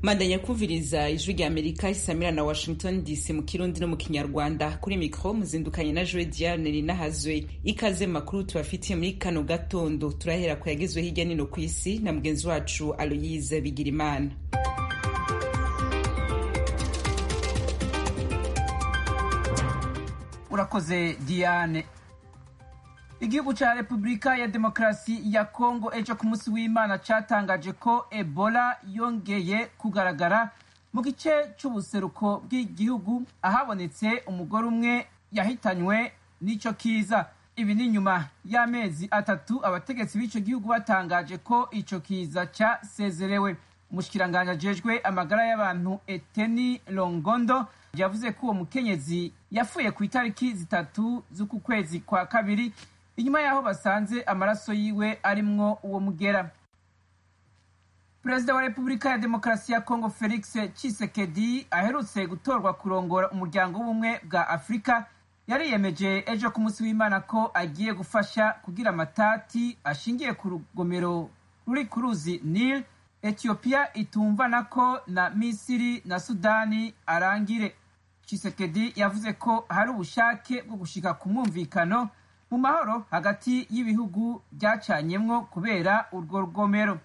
mandanya kumviriza ijwi rya amerika isamira na washington dc mu kirundi no mu kinyarwanda kuri mikro muzindukanye na joe diane rinahazwe ikaze makuru tubafitiye muri kano gatondo turahera ku yagezwe hirya nino ku isi na mugenzi wacu aloyize bigirimana urakoze diane igihugu ca repubulika ya demokarasi ya kongo ejo ku munsi w'imana catangaje ko ebola yongeye kugaragara mu gice c'ubuseruko bw'igihugu ahabonetse umugore umwe yahitanywe n'ico kiza ibi ni nyuma y'amezi atatu abategetsi b'ico gihugu batangaje ko ico kiza casezerewe umushikiranganji ajejwe amagara y'abantu eteni longondo yavuze ko uwo mukenyezi yapfuye ku itariki zitatu z'uku kwezi kwa kabiri inyuma y'aho basanze amaraso yiwe arimwo uwo mugera perezida wa repubulika ya demokarasi ya kongo felix chisekedi aherutse gutorwa kurongora umuryango w'ubumwe bwa afurika yariyemeje ejo ku munsi w'imana ko agiye gufasha kugira amatati ashingiye ku rugomero ruri ku ruzi nil etiyopiya itumvana ko na misiri na sudani arangire chisekedi yavuze ko hari ubushake bwo gushika ku mwumvikano mu mahoro hagati y'ibihugu byacanyemwo kubera urwo rugomero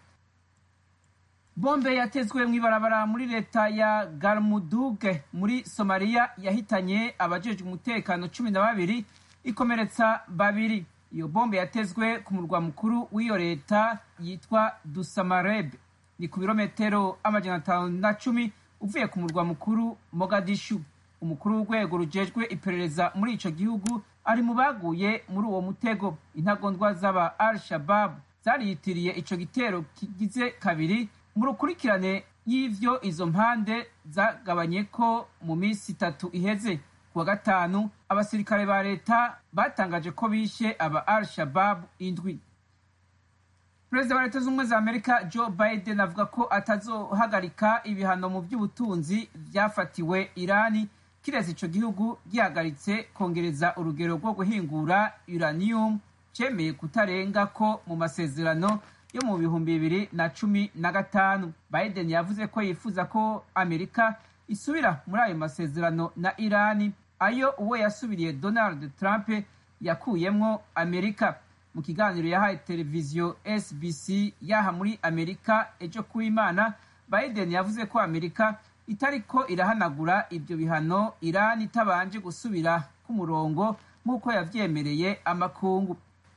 bombe yatezwe mu ibarabara muri leta ya garmuduge muri somaliya yahitanye abajejwe umutekano cumi na babiri ikomeretsa babiri iyo bombe yatezwe ku murwa mukuru w'iyo leta yitwa dusamareb ni ku birometero amajana atanu na cumi uvuye ku murwa mukuru mogadishu umukuru w'urwego rujejwe iperereza muri ico gihugu ari mu baguye muri uwo mutego intagondwa z'aba al shabab zariyitiriye ico gitero kigize kabiri mu rukurikirane y'ivyo izo mpande zagabanye ko mu minsi itatu iheze kuwa gatanu abasirikare ba leta batangaje ko bishe aba al shabab indwi perezida wa leta z'ubumwe za amerika joe biden avuga ko atazohagarika ibihano mu by'ubutunzi vyafatiwe irani kiretse ico gihugu gihagaritse kongereza urugero rwo guhingura uranium cemeye kutarenga ko mu masezerano yo mu bihumbi bibiri na cumi na gatanu biden yavuze ko yifuza ko amerika isubira muri ayo masezerano na irani ayo uwo yasubiriye donald trump yakuyemwo amerika mu kiganiro yahaye televiziyo sbc yaha muri amerika ejo kuw'imana biden yavuze ko amerika itariko irahanagura ibyo bihano irani itabanje gusubira ku murongo nk'uko yavyemereye amakungu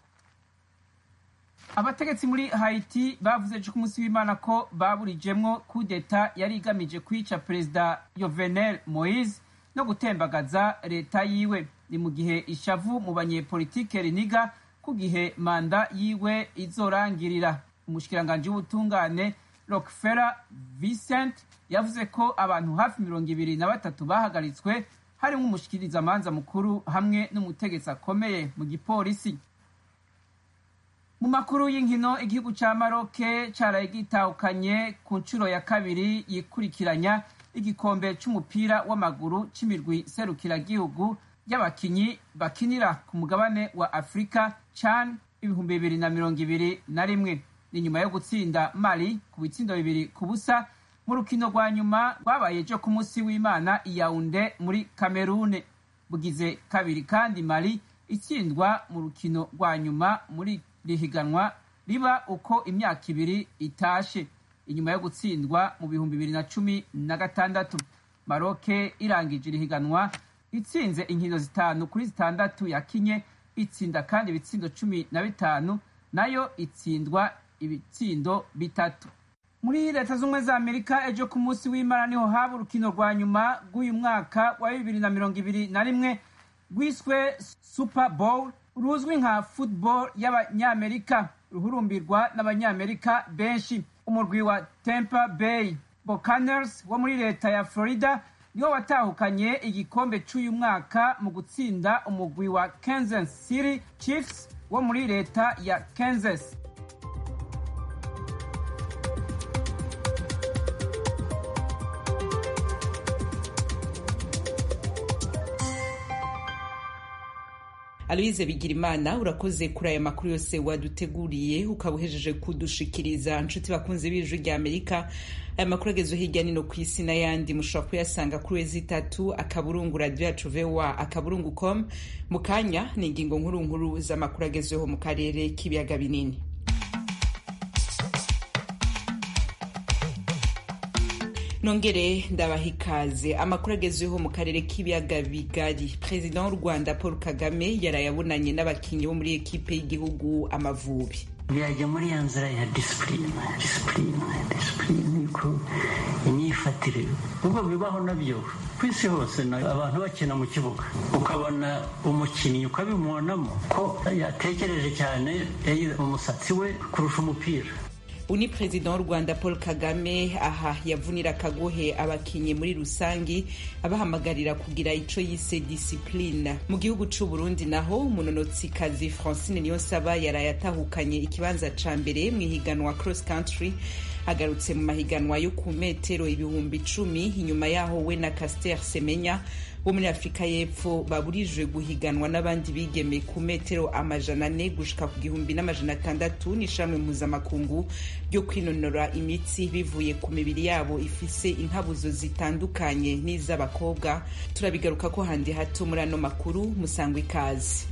abategetsi muri haiti bavuze ejo ku munsi w'imana ko baburijemwo kudeta yari igamije kwica perezida yovenel moise no gutembagaza leta yiwe ni mu gihe ishavu mu banyepolitike riniga ku gihe manda yiwe izorangirira umushikiranganji w'ubutungane rockefeller vincent yavuze ko abantu hafi mirongo ibiri na batatu bahagaritswe harimo umushikirizamanza mukuru hamwe n'umutegetsi akomeye mu gipolisi mu makuru y'inkino igihugu ca maroke caraye gitahukanye ku nshuro ya kabiri yikurikiranya igikombe c'umupira w'amaguru c'imirwi serukiragihugu y'abakinyi bakinira ku mugabane wa afurika can ibihumbi bibiri na mirongo ibiri na rimwe ni nyuma yo gutsinda mali ku bitsindo bibiri ku busa mu rukino rwa nyuma rwabaye ejo ku munsi w'imana iyaunde muri kamerune bugize kabiri kandi mali itsindwa mu rukino rwa nyuma muri rihiganwa riba uko imyaka ibiri itashe inyuma yo gutsindwa mu bihumbi bibiri na cumi na gatandatu maroke irangije irihiganwa itsinze inkino zitanu kuri zitandatu yakinye itsinda kandi ibitsindo cumi na bitanu nayo itsindwa ibitsindo bitatu muri leta z'ubumwe za amerika ejo ku munsi w'imana niho haba urukino rwa nyuma rw'uyu mwaka wa bibiri na mirongo ibiri na rimwe rwiswe super bowl ruzwi nka football y'abanyamerika ruhurumbirwa n'abanyamerika benshi umurwi wa tampa bay buccaneers wo muri leta ya florida niwo watahukanye igikombe c'uyu mwaka mu gutsinda umugwi wa kansas city chiefs wo muri leta ya kansas aloise bigirimana urakoze kuri aya makuru yose waduteguriye ukaba uhejeje kudushikiriza nshuti bakunze b'ijwi rya amerika aya makuru agezwe hirya nino ku isi n'ayandi mushobora kuyasanga kuri wezi itatu akaburungu radiyo yacu voa akaburungu com mu kanya ni ingingo nkuru nkuru z'amakuru agezweho mu karere k'ibiyaga binini nongere ndabaha ikaze amakuru agezweho mu karere k'ibiyaga bigari perezida w'u rwanda paul kagame yarayabonanye n'abakinnyi bo muri ekipe y'igihugu amavubi byajya muri ya nzira ya disipurine disipurine disipurine ko imyifatire ubwo bibaho nabyo ku isi hose abantu bakina mu kibuga ukabona umukinnyi ukabimubonamo ko yatekereje cyane umusatsi we kurusha umupira uni perezida w'u rwanda paul kagame aha yavunira akagohe abakinnyi muri rusangi abahamagarira kugira ico yise disipline mu gihugu c'u burundi naho umunonotsikazi francine niyonsaba yaraye atahukanye ikibanza ca mbere mw'ihiganwa cross country agarutse mu mahiganwa yo ku metero ibihumbi icumi inyuma yaho we na caster semenya bo muri afurika y'epfo baburijwe guhiganwa n'abandi bigeme ku metero amajana ane gushika ku gihumbi n'amajana atandatu n'ishamwe mpuzamakungu ryo kwinonora imitsi bivuye ku mibiri yabo ifise inkabuzo zitandukanye n'iz'abakobwa turabigaruka ko handi hato muri ano makuru musangwa ikaze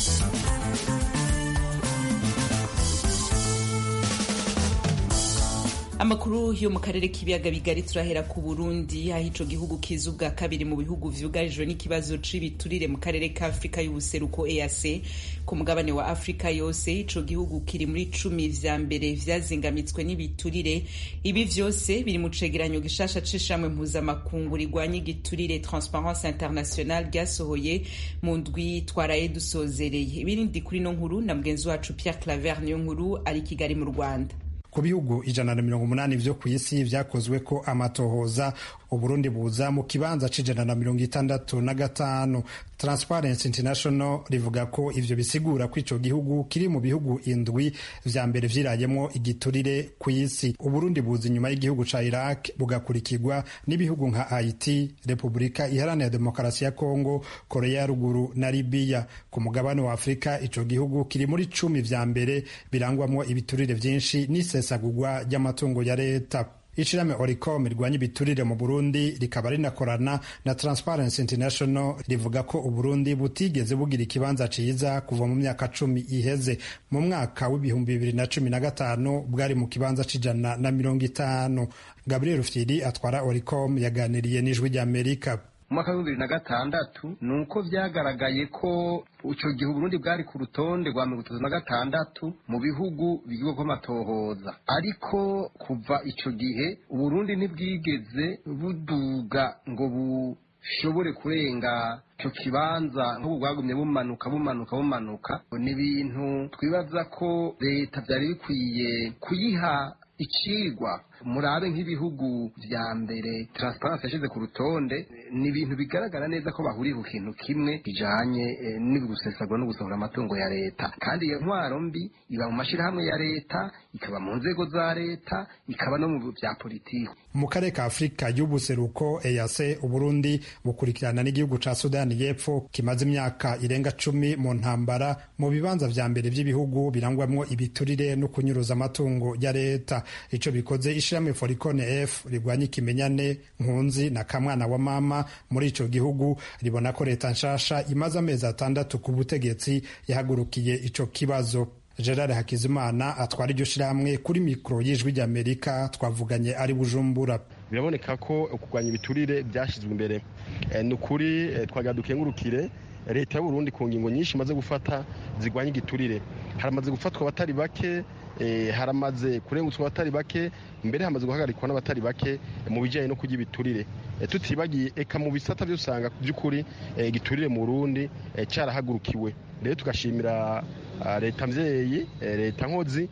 amakuru yo mu karere k'ibiyaga bigari turahera ku burundi aho ico gihugu kiza ubwa kabiri mu bihugu vyugarijwe n'ikibazo c'ibiturire mu karere ka afurika y'ubuseruko eac ku mugabane wa afurika yose ico gihugu kiri muri cumi vya mbere vyazingamitswe n'ibiturire ibi vyose biri mu cegeranyo gishasha c'ishamwe mpuzamakungu rigwanya igiturire transparence international ryasohoye mu ndwi twaraye dusozereye ibirindi kuri no nkuru na mugenzi wacu pierre claver niyo nkuru ari kigali mu rwanda ku bihugu ijana na mirongo umunani vyo ku isi vyakozwe ko amatohoza uburundi buza mu kibanza c'ijana na mirongo itandatu na gatanu transparency international rivuga ko ivyo bisigura ko ico gihugu kiri mu bihugu indwi vya mbere vyirayemwo igiturire ku isi uburundi buza inyuma y'igihugu ca iraq bugakurikirwa n'ibihugu nka haiti repubulika iharanira demokarasi ya kongo korea ya ruguru na libiya ku mugabane wa afurika ico gihugu kiri muri cumi vya mbere birangwamwo ibiturire vyinshi n'isesagurwa ry'amatungo ya leta ishirahamwe oricom rirwanya ibiturire mu burundi rikaba rinakorana na transparency international rivuga ko uburundi butigeze bugira ikibanza ciza kuva mu myaka cumi iheze mu mwaka w'ibihumbi bibiri na cumi na gatanu bwari mu kibanza c'ijana na mirongo itanu gabriel fyiri atwara oricom yaganiriye n'ijwi ry'amerika mu mwaka w'ibihumbi bibiri na gatandatu ni uko vyagaragaye ko ico gihe uburundi bwari ku rutonde rwa mirongo itatu na gatandatu mu bihugu bigirwako amatohoza ariko kuva ico gihe uburundi ntibwigeze buduga ngo bushobore kurenga ico kibanza nk'ubu bwagumye bumanuka bumanuka bumanuka ni ibintu twibaza ko leta vyari bikwiye kuyiha icigwa murabe nk'ibihugu vya mbere transparency yashize ku rutonde ni ibintu bigaragara neza ko bahuriye ku kintu kimwe kijanye eh, n'ugusesagura no gusohora amatungo ya leta kandi iyo ntwaro mbi iba mu mashirahamwe ya leta ikaba mu nzego za leta ikaba no mu vya politiki mu karere ka afurika y'ubuseruko eyase uburundi bukurikirana n'igihugu ca sudani y'epfo kimaze imyaka irenga cumi mu ntambara mu bibanza vya mbere vy'ibihugu birangwamwo ibiturire no kunyuruza amatungo ya leta ico bikoze ishirahamwe foricone f rigwanya ikimenyane nkunzi na kamwana wa mama muri ico gihugu ribona ko leta nshasha imaze amezi atandatu ku butegetsi yahagurukiye ico kibazo gerard hakizimana atwara iryo shirahamwe kuri mikoro y'ijwi ry'amerika twavuganye ari bujumbura biraboneka ko kurwanya ibiturire byashyizwe imbere ni ukuri twagira dukengurukire leta y'uburundi ku ngingo nyinshi imaze gufata zirwanya igiturire haramaze gufatwa abatari bake haramaze kurengutswa abatari bake mbere hamaze guhagarikwa n'abatari bake mu bijyanye no kurya ibiturire tutibagiye eka mu bisata byo usanga by'ukuri igiturire mu burundi cyarahagurukiwe rero tugashimira leta mbyeyi leta nkozi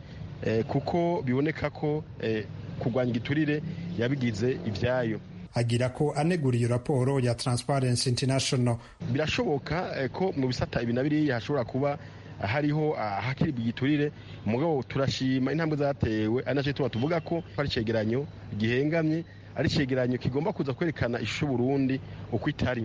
kuko biboneka ko kurwanya igiturire yabigize ibyayo agira ko anegura iyo raporo ya Transparency International birashoboka ko mu bisata ibi na biriya hashobora kuba hariho ahakiribwa igiturire mugabo turashima intambwe zatewe ari nacyo tuba tuvuga ko ari icegeranyo gihengamye ari icegeranyo kigomba kuza kwerekana ishusho Burundi uko itari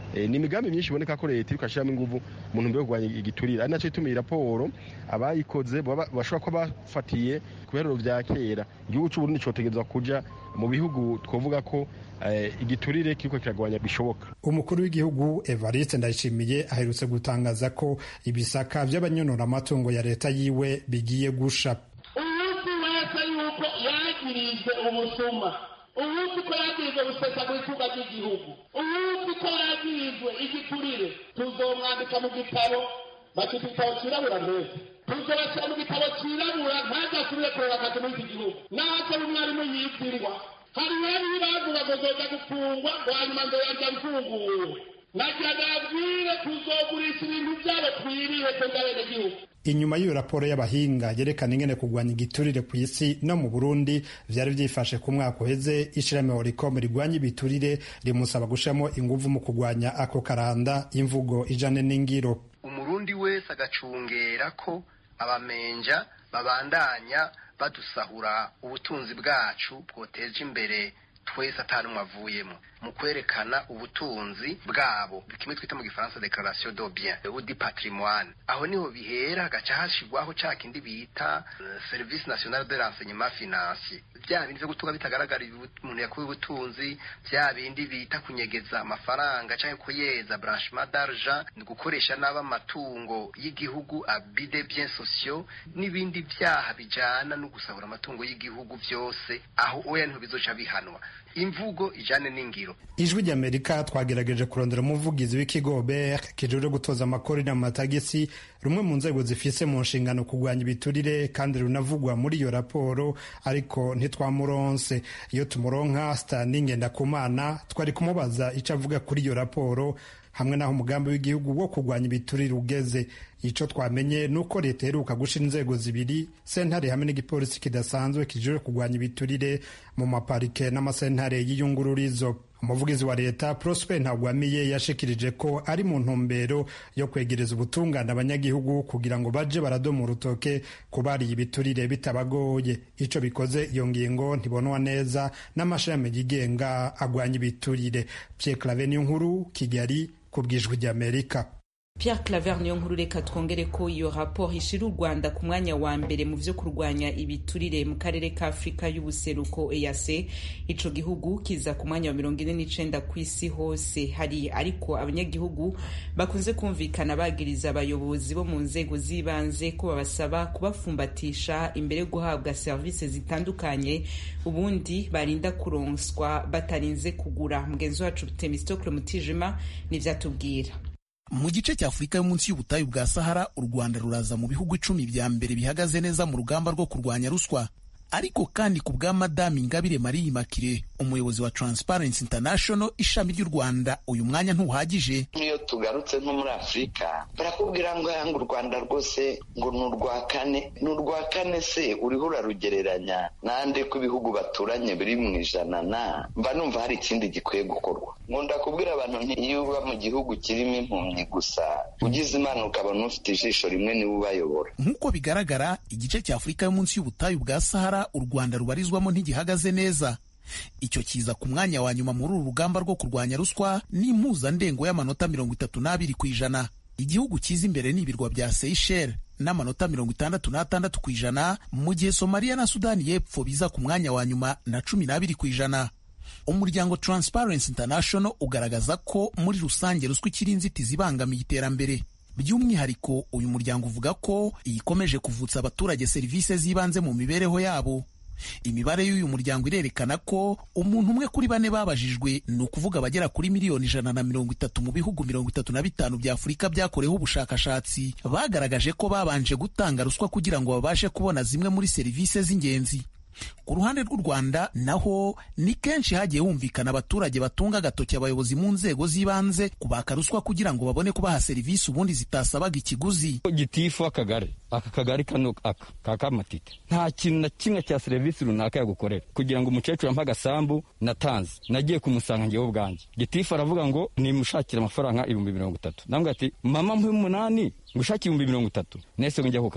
ni imigambi myinshi iboneka ko leta iriko ashyiramo inguvu mu ntumbero yo kurwanya igiturire ari nacyo ituma iyi raporo abayikoze bashobora kuba bafatiye ku biharuro vya kera igihugu c'uburundi cotegerezwa kuja mu bihugu twovuga ko igiturire kiriko kiragabanya bishoboka umukuru w'igihugu evariste ndayishimiye aherutse gutangaza ko ibisaka vy'abanyonora amatungo ya leta yiwe bigiye gusha umunsi wese yuko yagirijwe ubusuma umunsi ko yagirijwe gusesa mu itunga ry'igihugu umunsi ko yagirijwe igiturire tuzomwandika mu gitabo bakita igitabo cirabura mbese tuzobashyira mu gitabo cirabura ntagasubire kureba akazi muri iki gihugu naho umwarimu yitirwa hari bari bavuga ngo zoza gufungwa ngo hanyuma ngo yarya mfunguwe nagira nabwire tuzogurisha ibintu byabo twiriwe twebwe abenegihugu inyuma y'iyo raporo y'abahinga yerekana ingene kurwanya igiturire ku isi no mu burundi vyari vyifashe ku mwaka uheze ishirahamwe horicom rigwanya ibiturire rimusaba gushiramo inguvu mu kurwanya ako karanda imvugo ijane n'ingiro umurundi wese agacungera ko abamenja babandanya badusahura ubutunzi bwacu bwoteje imbere twese atanumwe avuyemo mu kwerekana ubutunzi bwabo kimwe twita mu gifaransa declaration de bien ou du patrimoine aho niho bihera hagaca hashirwaho ca kindi bita uh, service national de renseignement financier vya bindi vyo gutunga bitagaragara umuntu yakuye ubutunzi vya bindi bita kunyegeza amafaranga canke kuyeza blanchiment d'argent ni gukoresha nabi amatungo y'igihugu abus de biens sociaux n'ibindi vyaha bijana no gusahura amatungo y'igihugu vyose aho oya niho bizoca bihanwa imvugo ijane n'ingiro ijwi ry'amerika twagerageje kurondera umuvugizi w'ikigo ber kijejwe gutoza amakori n'amatagisi rumwe mu nzego zifise mu nshingano kurwanya ibiturire kandi runavugwa muri iyo raporo ariko ntitwamuronse iyo tumuronka stani ngendakumana twari kumubaza ico avuga kuri iyo raporo hamwe n'aho umugambi w'igihugu wo kurwanya ibiturire ugeze ico twamenye ni uko leta iheruka gushira inzego zibiri sentare hamwe n'igipolisi kidasanzwe kijejwe kurwanya ibiturire mu maparike n'amasentare y'iyungururizo umuvugizi wa leta prosper ntagwamiye yashikirije ko ari mu ntumbero yo kwegereza ubutungane abanyagihugu kugira ngo baje baradoma urutoke kubariye ibiturire bitabagoye ico bikoze iyo ngingo ntibonwa neza n'amashami yigenga agwanya ibiturire pierre clave niyo nkuru kigali ku bwijwi ry'amerika Pierre Claver niyo nkuru reka twongere ko iyo raporo ishira u Rwanda ku mwanya wa mbere mu vyo kurwanya ibiturire mu karere ka Afrika y'ubuseruko EAC ico gihugu kiza ku mwanya wa mirongo ine n'icenda ku isi hose hari ariko abanyagihugu bakunze kumvikana bagiriza abayobozi bo mu nzego z'ibanze ko babasaba kubafumbatisha imbere yo guhabwa serivisi zitandukanye ubundi barinda kuronswa batarinze kugura mugenzi wacu Temistokle Mutijima nivyatubwira mu gice cya afurika yo munsi y'ubutayu bwa sahara u rwanda ruraza mu bihugu icumi bya mbere bihagaze neza mu rugamba rwo kurwanya ruswa ariko kandi ku bwa madame ingabire marie makire umuyobozi wa transparency international ishami ry'u rwanda uyu mwanya ntuhagije nk'iyo tugarutse nko muri afurika barakubwira ngo yanga u rwanda rwose ngo ni urwa kane ni urwa kane se uriho urarugereranya n'ande ko ibihugu baturanye biri mu ijana na mba numva hari ikindi gikwiye gukorwa nkunda kubwira abantu nti iyo uba mu gihugu kirimo impumyi gusa ugize imana ukabona ufite ijisho rimwe niwe ubayobora nk'uko bigaragara igice cya afurika yo munsi y'ubutayu bwa sahara u rwanda rubarizwamo ntigihagaze neza icyo kiza ku mwanya wa nyuma muri uru rugamba rwo kurwanya ruswa n'impuzandengo y'amanota mirongo itatu n'abiri ku ijana igihugu cyiza imbere ni ibirwa bya seychelles n'amanota mirongo itandatu n'atandatu ku ijana mu gihe somaliya na sudani y'epfo biza ku mwanya wa nyuma na cumi n'abiri ku ijana umuryango transparency international ugaragaza ko muri rusange ruswa ikiri inzitizi ibangamiye iterambere by'umwihariko uyu muryango uvuga ko ikomeje kuvutsa abaturage serivisi z'ibanze mu mibereho yabo imibare y'uyu muryango irerekana ko umuntu umwe kuri bane babajijwe ni ukuvuga abagera kuri miliyoni ijana na mirongo itatu mu bihugu mirongo itatu na bitanu bya afurika byakoreweho ubushakashatsi bagaragaje ko babanje gutanga ruswa kugira ngo babashe kubona zimwe muri serivisi z'ingenzi ku ruhande rw'u rwanda naho ni kenshi hagiye humvikana abaturage batunga agatoki abayobozi mu nzego z'ibanze kubaka ruswa kugira ngo babone kubaha serivisi ubundi zitasabaga ikiguzi gitifu akagari aka kagari kano aka ka kamatite nta kintu na kimwe cya serivisi runaka yagukorera kugira ngo umukecuru ampe agasambu natanze nagiye kumusanga ngewe ubwanjye gitifu aravuga ngo nimushakire amafaranga ibihumbi mirongo itatu nambwe ati mama mpe umunani ngushake ibihumbi mirongo itatu nese ngo njya ku karere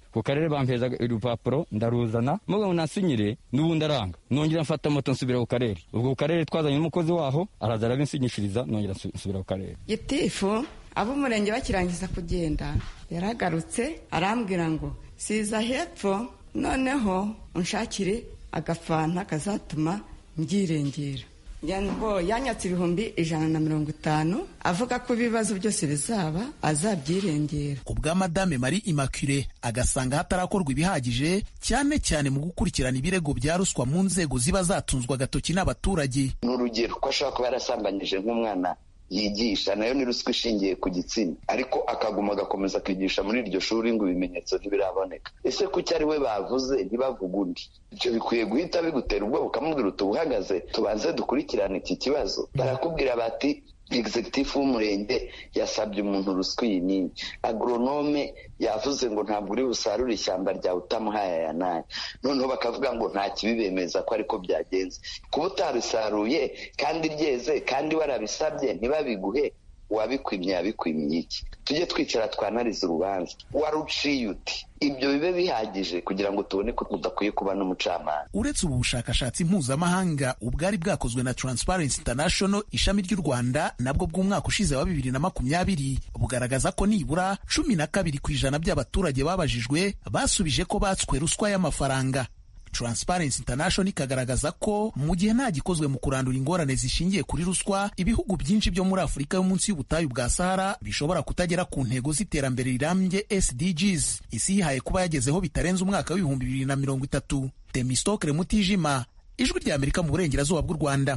ku karere bampeza urupapuro ndaruzana muga ngo nasinyire n'ubundi aranga nongera mfata moto nsubira ku karere ubwo ku karere twazanye n'umukozi waho araza arabinsinyishiriza nongera nsubira ku karere gitifu ab'umurenge bakirangiza kugenda yaragarutse arambwira ngo siza hepfo noneho unshakire agafanta kazatuma mbyirengira ngo yanyatse ibihumbi ijana na mirongo itanu avuga ko ibibazo byose bizaba azabyirengera ku bwa madame marie immaculee agasanga hatarakorwa ibihagije cyane cyane mu gukurikirana ibirego bya ruswa mu nzego ziba zatunzwe agatoki n'abaturage ni urugero ko ashobora kuba yarasambanyije nk'umwana yigisha nayo ni ruswa ishingiye ku gitsina ariko akaguma agakomeza akigisha muri iryo shuri ngo ibimenyetso ntibiraboneka ese kuki ari we bavuze ntibavuge undi ibyo bikwiye guhita bigutera ubwoba ukamubwira uti uhagaze tubanze dukurikirane iki kibazo barakubwira bati egizegitifu w'umurenge yasabye umuntu ruswa iyi n'iyi agoronome yavuze ngo ntabwo uri busarure ishyamba ryawe utamuhaye aya n'aya noneho bakavuga ngo nta kibibemeza ko ariko byagenze kuba utarisaruye kandi ryeze kandi warabisabye ntibabiguhe uwabikwimye yabikwimiye iki tujye twicara twanariza urubanza waruciye uti ibyo bibe bihagije kugira ngo tubone ko udakwiye kuba n'umucamanza uretse ubu bushakashatsi mpuzamahanga ubwari bwakozwe na Transparency International ishami ry'u Rwanda nabwo bw'umwaka ushize wa bibiri na makumyabiri bugaragaza ko nibura cumi na kabiri ku ijana by'abaturage babajijwe basubije ko batswe ruswa y'amafaranga Transparency International ikagaragaza ko mu gihe nta gikozwe mu kurandura ingorane zishingiye kuri ruswa ibihugu byinshi byo muri Afurika yo munsi y'ubutayu bwa Sahara bishobora kutagera ku ntego z'iterambere rirambye SDGs isi yihaye kuba yagezeho bitarenze umwaka w'ibihumbi bibiri na mirongo itatu Temistokre Mutijima ijwi rya Amerika mu burengerazuba bw'u Rwanda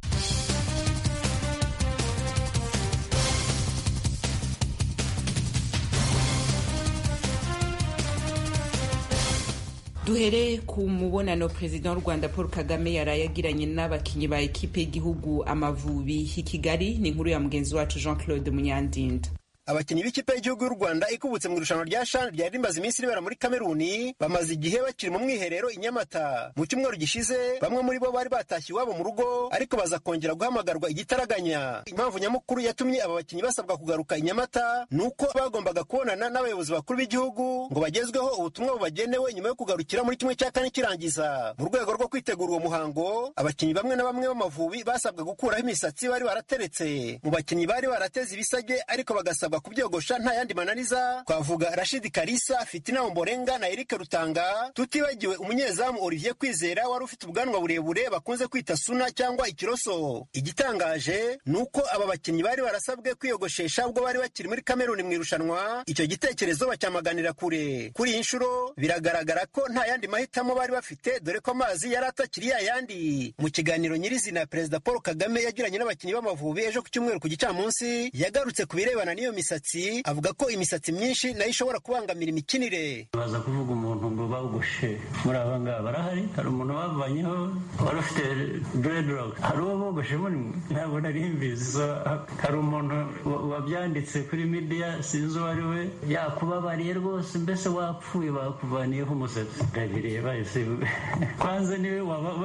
duhere ku mubonano perezida w'u rwanda paul kagame yaraye agiranye n'abakinnyi ba ekipe y'igihugu amavubi i kigali ni inkuru ya mugenzi wacu jean claude munyandinda abakinnyi b'ikipe y'igihugu y'u rwanda ikubutse mu irushanwa rya shani ryari rimaze iminsi ribera muri kameruni bamaze igihe bakiri mu mwiherero i nyamata mu cyumweru gishize bamwe muri bo bari batashye iwabo mu rugo ariko baza kongera guhamagarwa igitaraganya impamvu nyamukuru yatumye aba bakinnyi basabwa kugaruka i nyamata ni uko bagombaga kubonana n'abayobozi bakuru b'igihugu ngo bagezweho ubutumwa bubagenewe nyuma yo kugarukira muri kimwe cya kane kirangiza mu rwego rwo kwitegura uwo muhango abakinnyi bamwe na bamwe b'amavubi basabwa gukuraho imisatsi bari barateretse mu bakinnyi bari barateze ibisage ariko bagasabwa kubyogosha nta yandi mananiza twavuga rashidi karisa fitina omborenga na erike rutanga tutibagiwe umunyezamu olivier kwizera wari ufite ubwanwa burebure bakunze kwita suna cyangwa ikiroso igitangaje ni uko aba bakinnyi bari barasabwe kwiyogoshesha ubwo bari bakiri muri kameruni mu irushanwa icyo gitekerezo bacyamaganira kure kuri iyi nshuro biragaragara ko nta yandi mahitamo bari bafite dore ko amazi yari atakiri ya yandi mu kiganiro nyirizina perezida paul kagame yagiranye n'abakinnyi b'amavubi ejo ku cyumweru ku gicamunsi yagarutse ku birebana n'iyo misatsi avuga ko imisatsi myinshi nayo ishobora kubangamira imikinire baza kuvuga umuntu ngo bawugoshe muri aba ngaba barahari hari umuntu bavanyeho wari ufite dreadlock hari uwo bogoshe muri mwe ntabwo nari mbizi hari umuntu wabyanditse kuri media sinzi uwo ari we yakubabariye rwose mbese wapfuye bakuvaniyeho umusatsi ndabireba ese kwanza niwe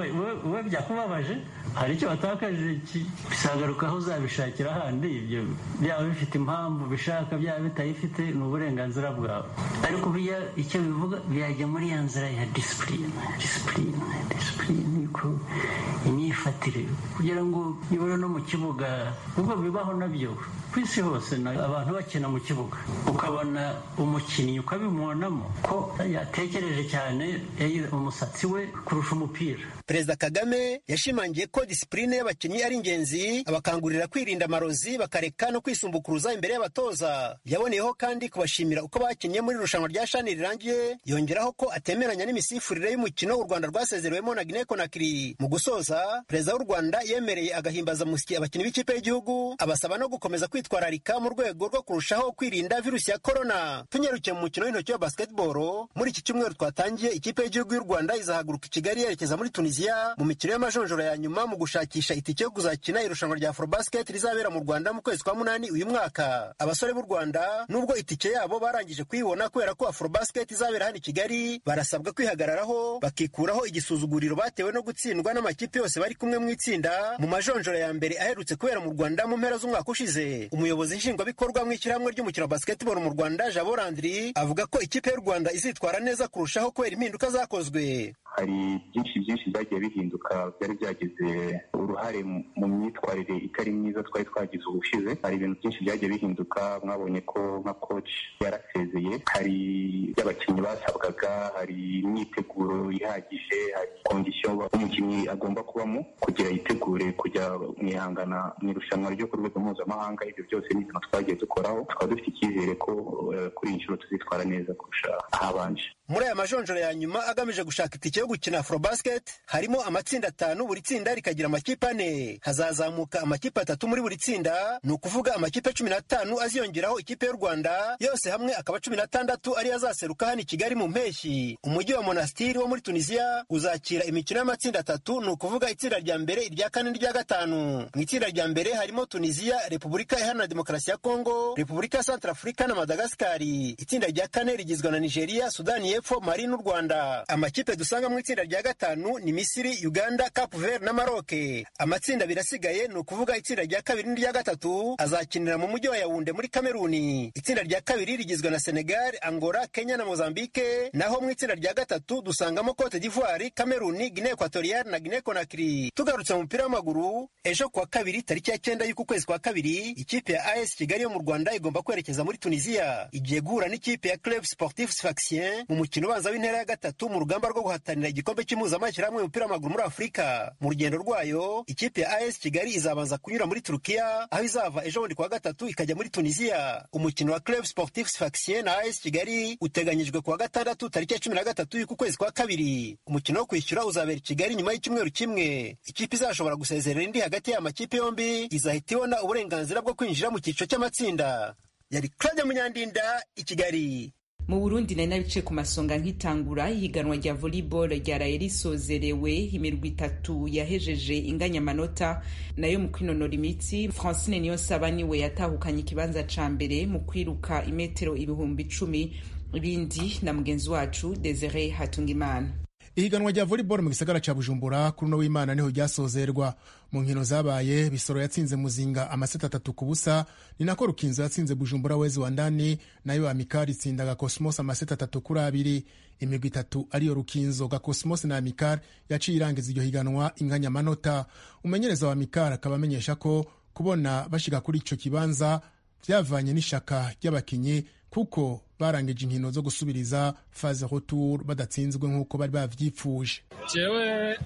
we byakubabaje hari icyo watakaje bisagaruka aho uzabishakira ahandi ibyo byaba bifite impamvu bishaka byaba bitayifite ni uburenganzira bwawe ariko bijya icyo bivuga byajya muri ya nzira ya disipurine disipurine disipurine niko imyifatire kugira ngo nibura no mu kibuga ubwo bibaho nabyo ku isi hose abantu bakina mu kibuga ukabona umukinnyi ukabimubonamo ko yatekereje cyane umusatsi we kurusha umupira perezida kagame yashimangiye ko disipurine y'abakinnyi ari ingenzi abakangurira kwirinda amarozi bakareka no kwisumbukuruza imbere y'abatoza yaboneyeho kandi kubashimira uko bakinnye muri irushanwa rya shani rirangiye yongeraho ko atemeranya n'imisifurire y'umukino u rwanda rwasezerewemo na guinea conakry mu gusoza perezida w'u rwanda yemereye agahimbaza musyi abakinnyi b'ikipe y'igihugu abasaba no gukomeza kwitwararika mu rwego rwo kurushaho kwirinda virusi ya korona tunyarukiye mu mukino w'intoki wa basketball muri iki cyumweru twatangiye ikipe y'igihugu y'u rwanda izahaguruka i kigali yerekeza muri tunisia tunisiya mu mikino y'amajonjoro ya nyuma mu gushakisha itike yo kuzakina irushanwa rya afrobasket rizabera mu rwanda mu kwezi kwa munani uyu mwaka abasore b'u rwanda nubwo itike yabo barangije kuyibona kubera ko afrobasket izabera hano i kigali barasabwa kwihagararaho bakikuraho igisuzuguriro batewe no gutsindwa n'amakipe yose bari kumwe mu itsinda mu majonjoro ya mbere aherutse kubera mu rwanda mu mpera z'umwaka ushize umuyobozi nshingwabikorwa mu ishyirahamwe ry'umukino wa basketball mu rwanda jabo landry avuga ko ikipe y'u rwanda izitwara neza kurushaho kubera impinduka zakozwe hari byinshi byinshi byagiye bihinduka byari byagize uruhare mu myitwarire itari myiza twari twagize ubushize hari ibintu byinshi byagiye bihinduka mwabonye ko nka coach yarasezeye hari by'abakinnyi basabwaga hari imyiteguro ihagije hari kondisiyo umukinnyi agomba kubamo kugira yitegure kujya mu ihangana mu irushanwa ryo ku rwego mpuzamahanga ibyo byose ni ibintu twagiye dukoraho tukaba dufite icyizere ko kuri iyi nshuro tuzitwara neza kurusha ahabanje muri aya majonjoro ya nyuma agamije gushaka itike yo gukina afrobasket harimo amatsinda atanu buri tsinda rikagira amakipe ane hazazamuka amakipe atatu muri buri tsinda ni ukuvuga amakipe cumi n'atanu aziyongeraho ikipe y'u rwanda yose hamwe akaba cumi n'atandatu ariyo azaseruka hano i kigali mu mpeshyi umujyi wa monastiri wo muri tunisiya uzakira imikino y'amatsinda atatu ni ukuvuga itsinda rya mbere irya kane n'irya gatanu mu itsinda rya mbere harimo tunisiya repubulika iharanira demokarasi ya kongo repubulika ya santarafurika na madagasikari itsinda rya kane rigizwe na nigeria sudani y'epfo mali n'u rwanda amakipe dusanga mu itsinda rya gatanu ni misiri uganda cape vert na maroke amatsinda abiri asigaye ni ukuvuga itsinda rya kabiri n'irya gatatu azakinira mu mujyi wa yawunde muri kameruni itsinda rya kabiri rigizwe na senegal angola kenya na mozambique naho mu itsinda rya gatatu dusangamo cote d'ivoire kameruni guinee equatoriale na guinee conakry tugarutse mu mupira w'amaguru ejo kuwa kabiri tariki ya cyenda y'uku kwezi kwa kabiri ikipe ya as kigali yo mu rwanda igomba kwerekeza muri tunisiya igiye guhura n'ikipe ya club sportif sfaxien mu mukino ubanza w'intera ya gatatu mu rugamba rwo guhatanira igikombe cy'impuzamashyirahamwe y'umupira w'amaguru muri afurika mu rugendo rwayo ikipe ya as kigali izabanza kunyura muri turukiya aho izava ejo bundi kuwa gatatu ikajya muri tunisiya umukino wa club sportif sfaxien na as kigali uteganyijwe kuwa gatandatu tariki ya cumi na gatatu y'uku kwezi kwa kabiri umukino wo kwishyura uzabera i kigali nyuma y'icyumweru kimwe ikipe izashobora gusezerera indi hagati y'aya makipe yombi izahita ibona uburenganzira bwo kwinjira mu cyiciro cy'amatsinda yari claude munyandinda i kigali mu burundi nari nabice ku masonga nk'itangura ihiganwa rya volleyball ryaraye risozerewe imirwi itatu yahejeje inganyamanota nayo mu kwinonora imitsi francine niyonsaba niwe yatahukanye ikibanza ca mbere mu kwiruka imetero ibihumbi icumi ibindi na mugenzi wacu desire hatungimana ihiganwa rya volleyball mu gisagara ca bujumbura kuri uno w'imana niho ryasozerwa mu nkino zabaye bisoro yatsinze muzinga amaseti atatu ku busa ni nako rukinzo yatsinze bujumbura wezi wa ndani nayo amikari itsinda gakosmos amaseti atatu kuri abiri imigwi itatu ariyo rukinzo gakosmos na amikari yaciye irangiza iryo higanwa inganyamanota umenyereza wa amikari akaba amenyesha ko kubona bashika kuri ico kibanza vyavanye n'ishaka ry'abakinyi kuko barangije inkino zo gusubiriza faze retour badatsinzwe nk'uko bari bavyipfuje jewe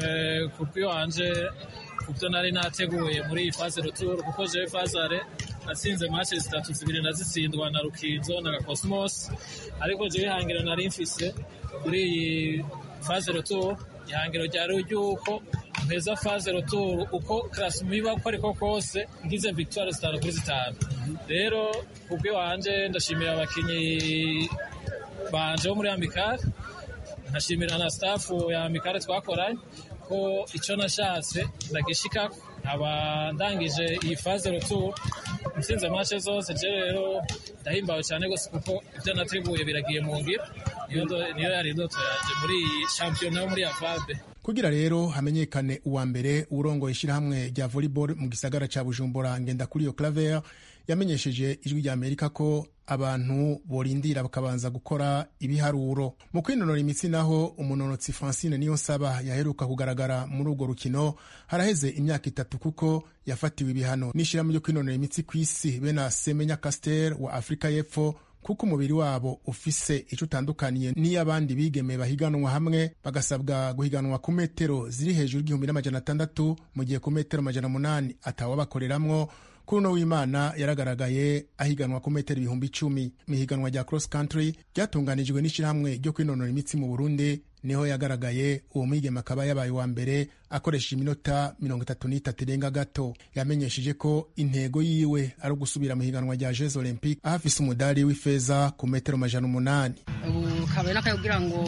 ku bw'iwanje ku byo nari nateguye muri iyi faze retour kuko jewe fazare natsinze matche zitatu zibiri nazitsindwa na rukinzo na gakosmos ariko jewe ihangiro nari mfise kuri iyi faze retour ihangiro ryari ry'uko mpeza faze retour uko karasimo iba uko ariko kose ngize victoire zitanu kuri zitanu rero ku bw'iwanje ndashimira abakinyi banje bo muri amikare nkashimira na stafu ya amikare twakoranye ko icyo nashatse ndagishikako nkaba ndangije iyi faze retour ntsinze matche zose je rero ndahimbawe cyane gose kuko ibyo nateguye biragiye mu ngiro niyo yari indoto yanje muri iyi shampiyona yo muri avade kugira rero hamenyekane uwa mbere urongoye ishyirahamwe rya volleyball mu gisagara ca bujumbura ngenda kuri iyo claver yamenyesheje ijwi rya amerika ko abantu borindira bakabanza gukora ibiharuro mu kwinonora imitsi naho umunonotsi francine niyo nsaba yaheruka kugaragara muri urwo rukino haraheze imyaka itatu kuko yafatiwe ibihano n'ishyirahamwe ryo kwinonora imitsi ku isi bena semenya caster wa afurika y'epfo kuko umubiri wabo ufise icyo utandukaniye n'iy'abandi bigeme bahiganwa hamwe bagasabwa guhiganwa ku metero ziri hejuru y'igihumbi n'amajana atandatu mu gihe ku metero amajana umunani atawabakoreramwo kuri uno w'imana yaragaragaye ahiganwa ku metero ibihumbi icumi mu ihiganwa rya cross country ryatunganijwe n'ishyirahamwe ryo kwinonora imitsi mu burundi niho yagaragaye uwo mwigeme akaba yabaye uwa mbere akoresheje iminota mirongo itatu n'itatu irenga gato yamenyesheje ko intego yiwe ari ugusubira mu higanwa rya jeux olympique aho afise umudari w'ifeza ku metero amajana umunani ubu kabari n'akaye kugira ngo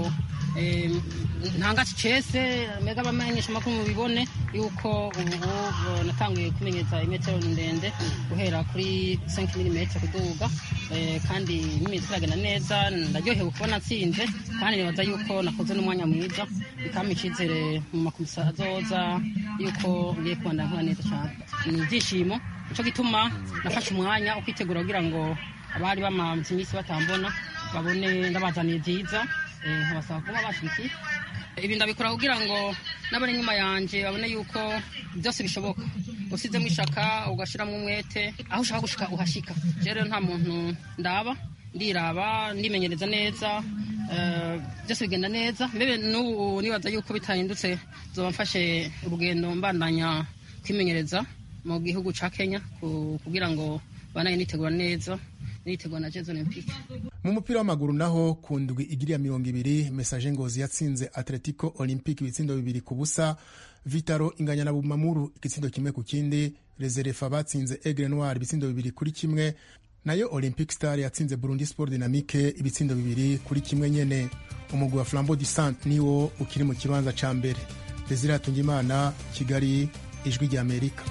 ntangaci cese mbega abamenyesha amakuru mubibone yuko ubu natanguye kumenyeza imetero ndende guhera kuri 5 mm kuduga kandi imyitozo iragenda neza ndaryohewe kubona nsinze kandi nibaza yuko nakoze n'umwanya mwiza bikampa icyizere mu makomisa azoza yuko ngiye kubandanya nkora neza cyane ni ibyishimo nicyo gituma nafashe umwanya wo kwitegura kugira ngo abari bamaze iminsi batambona babone ndabazaniye byiza nkabasaba kuba bashyigikiye ibi ndabikora kugira ngo n'abari inyuma yanjye babone yuko byose bishoboka usizemo ishaka ugashyiramo umwete aho ushaka gushika uhashyika rero nta muntu ndaba ndiraba ndimenyereza neza byose bigenda neza mbebe n'ubu nibaza yuko bitahindutse zoba mfashe urugendo mbandanya kwimenyereza mu gihugu cya kenya kugira ngo banaye nitegura neza nitegura na jeux olympique mu mupira w'amaguru naho ku ndwi igiriya mirongo ibiri mesaje ngozi yatsinze atletico olympique ibitsindo bibiri ku busa vitaro inganya na bumamuru igitsindo kimwe ku kindi reserefa batsinze egre noir ibitsindo bibiri kuri kimwe nayo olympic star yatsinze burundi sport dynamique ibitsindo bibiri kuri kimwe nyene umugwi wa flambeau du centre niwo ukiri mu kibanza ca mbere desire hatungimana kigali ijwi rya amerika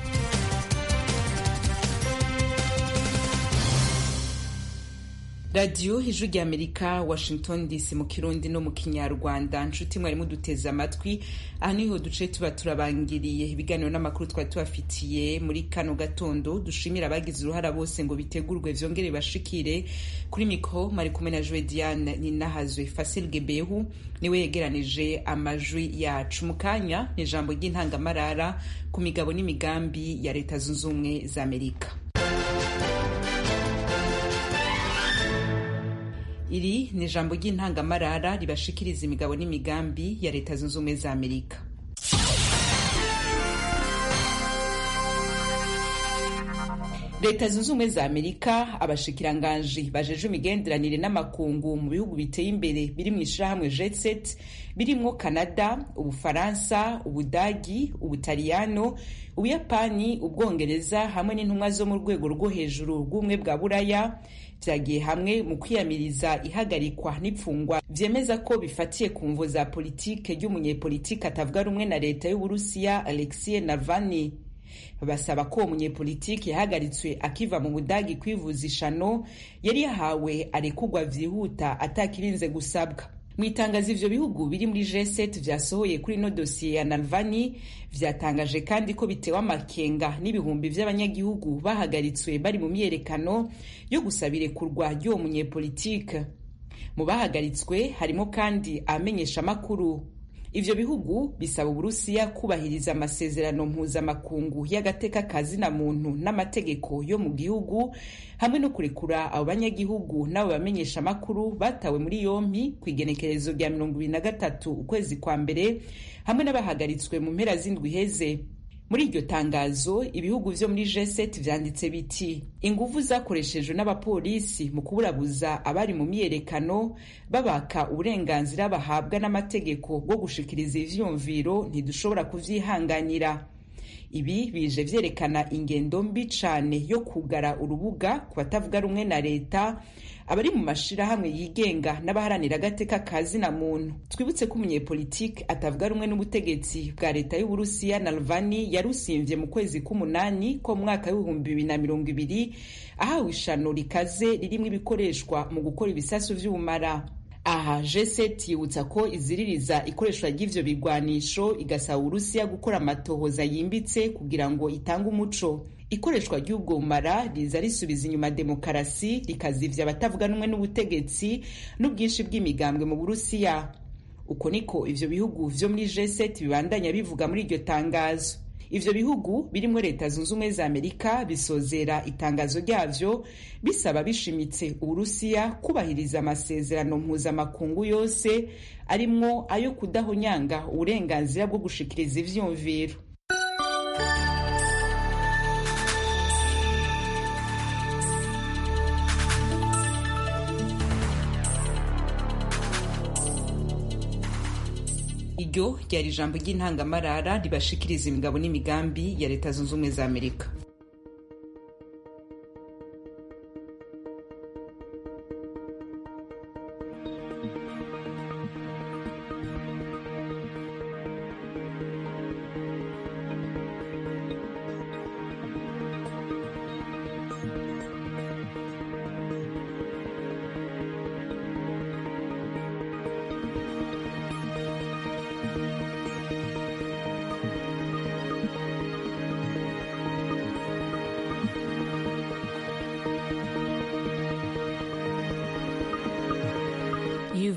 radiyo ijwi rya amerika washington dc mu kirundi no mu kinyarwanda nshuti mwarimu duteze amatwi aha niho duce tuba turabangiriye ibiganiro n'amakuru twari tubafitiye muri kano gatondo dushimira abagize uruhara bose ngo bitegurwe vyongere bashikire kuri mikro mari kumwe na joe diane ninahazwe fasil gebehu niwe yegeranije amajwi yacu mu kanya ni ijambo ry'intangamarara ku migabo n'imigambi ya leta zunze ubumwe za amerika iri ni ijambo ry'intangamarara ribashikiriza imigabo n'imigambi ya leta zunze ubumwe za amerika leta zunze ubumwe za amerika abashikiranganji bajeje imigenderanire n'amakungu mu bihugu biteye imbere biri mu ishirahamwe jetset birimwo canada ubufaransa ubudagi ubutaliyano ubuyapani ubwongereza hamwe n'intumwa zo mu rwego rwo hejuru rw'ubumwe bwa buraya vyagiye hamwe mu kwiyamiriza ihagarikwa n'ipfungwa vyemeza ko bifatiye ku mvo za politike ry'umunyepolitike atavuga rumwe na leta y'uburusiya alexie navalny basaba ko uwo munyepolitiki yahagaritswe akiva mu budagi kwivuza ishano yari yahawe arekugwa vyihuta atakirinze gusabwa mu itangazo ivyo bihugu biri muri G7 vyasohoye kuri ino dosiye ya Navalny vyatangaje kandi ko bitewe amakenga n'ibihumbi vy'abanyagihugu bahagaritswe bari mu myerekano yo gusaba irekurwa ry'uwo munyepolitike mu bahagaritswe harimo kandi abamenyesha amakuru ivyo bihugu bisaba uburusiya kubahiriza amasezerano mpuzamakungu y'agateka kazina muntu n'amategeko yo mu gihugu hamwe no kurekura abo banyagihugu n'abo bamenyesha amakuru batawe muri yompi ku igenekerezo rya mirongo ibiri na gatatu ukwezi kwa mbere hamwe n'abahagaritswe mu mpera z'indwi iheze muri iryo tangazo ibihugu vyo muri G7 vyanditse biti inguvu zakoreshejwe n'abapolisi mu kuburabuza abari mu myiyerekano babaka uburenganzira bahabwa n'amategeko bwo gushikiriza ivyumviro ntidushobora kuvyihanganira ibi bije vyerekana ingendo mbi cane yo kugara urubuga ku batavuga rumwe na leta abari mu mashirahamwe yigenga n'abaharanira agateka ka zina muntu twibutse ko umunyepolitike atavuga rumwe n'ubutegetsi bwa leta y'uburusiya nalvani yarusimvye mu kwezi k'umunani ko mu mwaka w'ibihumbi bibiri na mirongo ibiri ahawe ishano rikaze ririmwo ibikoreshwa mu gukora ibisasu vy'ubumara aha G7 yibutsa ko iziririza ikoreshwa ry'ivyo bigwanisho igasaba uburusiya gukora amatohoza yimbitse kugira ngo itange umuco ikoreshwa ry'ubwo bumara riza risubiza inyuma demokarasi rikazivya abatavuga n'umwe n'ubutegetsi n'ubwinshi bw'imigambwe mu burusiya uko niko ivyo bihugu vyo muri G7 bibandanya bivuga muri iryo tangazo ivyo bihugu birimwo leta zunze ubumwe za amerika bisozera itangazo ryavyo bisaba bishimitse uburusiya kubahiriza amasezerano mpuzamakungu yose arimwo ayo kudahonyanga uburenganzira bwo gushikiriza ivyumviro iryo ryari ijambo ry'intangamarara ribashikiriza imigabo n'imigambi ya leta zunze ubumwe za amerika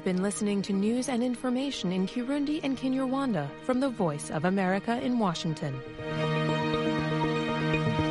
You've been listening to news and information in Kirundi and Kinyarwanda from the Voice of America in Washington.